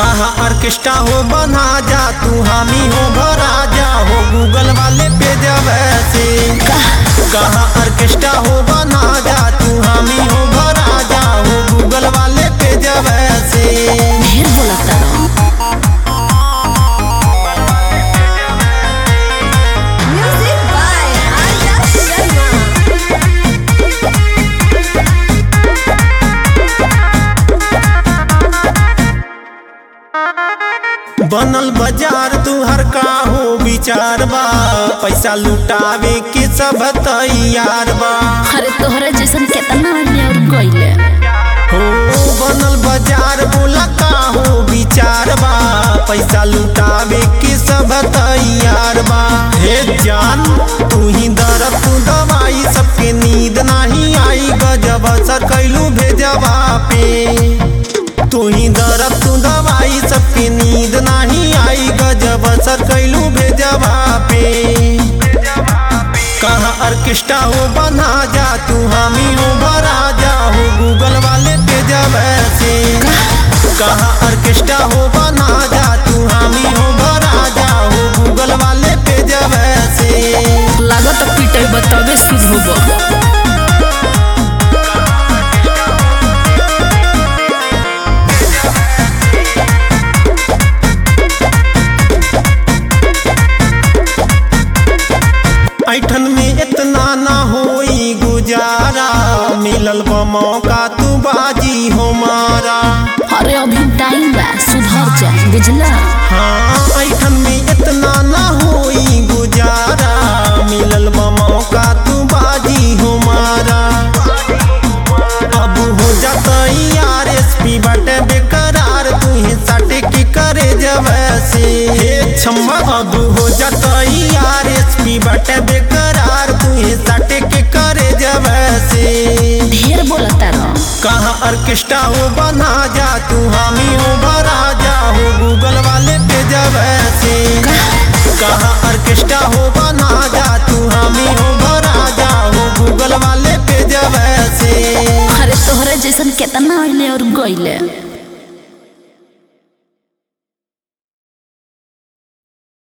कहा ऑर्केस्ट्रा हो बना जा तू हामी हो भरा जा हो गूगल वाले पे जब ऐसे कहा ऑर्केस्ट्रा हो बना जा तू हामी हो भरा जा हो गूगल वाले पे जब ऐसे ढेर बोलता रहो Music by Arya Sharma. बनल बाजार तू हर का हो विचार बा पैसा लुटावे के सब तैयार बा अरे तोहरा जैसन केतना आदमी और गइले हो बनल बाजार बोला का हो विचार बा पैसा लुटावे के सब तैयार बा हे जान तू ही दरद तू दवाई सबके नींद नहीं आई गजब असर कैलू भेजवा पे तू ही दरद तू दवाई सबके नींद नहीं आई गजब असर कैलू भेजवा पे कहाँ ऑर्केस्ट्रा हो बना जा तू हामी हो भरा जा हो गूगल वाले पे जब ऐसे कहाँ ऑर्केस्ट्रा हो बना जा तू हामी हो भरा जा हो गूगल वाले पे जब ऐसे लागत पीटे बतावे सुध होबो ऐठन में इतना ना होई गुजारा मिलल बा मौका तू बाजी हो मारा अरे अभी टाइम बा सुधर जा बुझला हाँ ऐठन में इतना ना होई गुजारा मिलल बा मौका तू बाजी हो मारा अब हो जाता यार एसपी बाटे बेकरार तू ही साटे की करे जब ऐसे हे छम्मा अब हो जाता यार एसपी बाटे बेकरार तू ही साटे के करे जब ऐसे ढेर बोलता रहो कहाँ ऑर्केस्ट्रा हो बना जा तू हामी हो भरा जा हो गूगल वाले पे जब ऐसे कहाँ ऑर्केस्ट्रा हो बना जा तू हामी हो भरा जा हो गूगल वाले पे जब ऐसे अरे तोहरा जैसन केतना आदमी और गइले